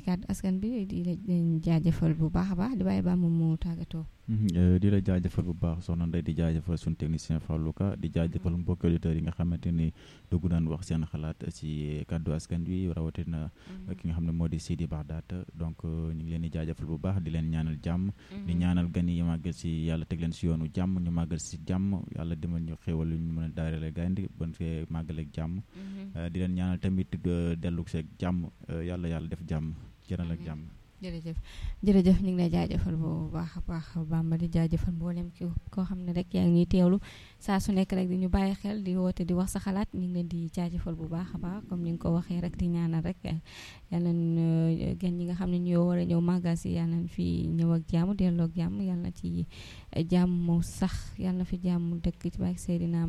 ci kàddu askan bi di leen jaajëfal bu baax a baax di bàyyi ba moom mu tàggatoo. di la jaajëfal bu baax soxna Ndeye di jaajëfal suñu technicien Fallou Ka di jaajëfal mbokki auditeurs yi nga xamante ni dugg naan wax seen xalaat ci kàddu askan wi rawatina ki nga xam ne moo di Sidi Baxdaat donc ñu ngi leen di jaajëfal bu baax di leen ñaanal jàmm. di ñaanal gan yi màggal si yàlla teg leen si yoonu jàmm ñu màggal si jàmm yàlla demal ñu xéwal lu ñu mën a daarale gandi ban fee màggaleeg jàmm. di leen ñaanal tamit dellu seeg jàmm yàlla yàlla def jàmm jëral ak jàmm. jërëjëf jërëjëf ñu ngi lay jaajëfal bu baax a baax Bamba di jaajëfal mboolem ki koo xam ne rek yaa ngi ñuy teewlu saa su nekk rek di ñu bàyyi xel di woote di wax sa xalaat ñu ngi leen di jaajëfal bu baax a baax comme ni nga ko waxee rek di ñaanal rek yal nañ gan ñi nga xam ne ñoo war a ñëw màggal si yal nañ fi ñëw ak jàmm delloo ak jàmm yal na ci jàmm sax yal na fi jàmm dëkk ci baax Seydina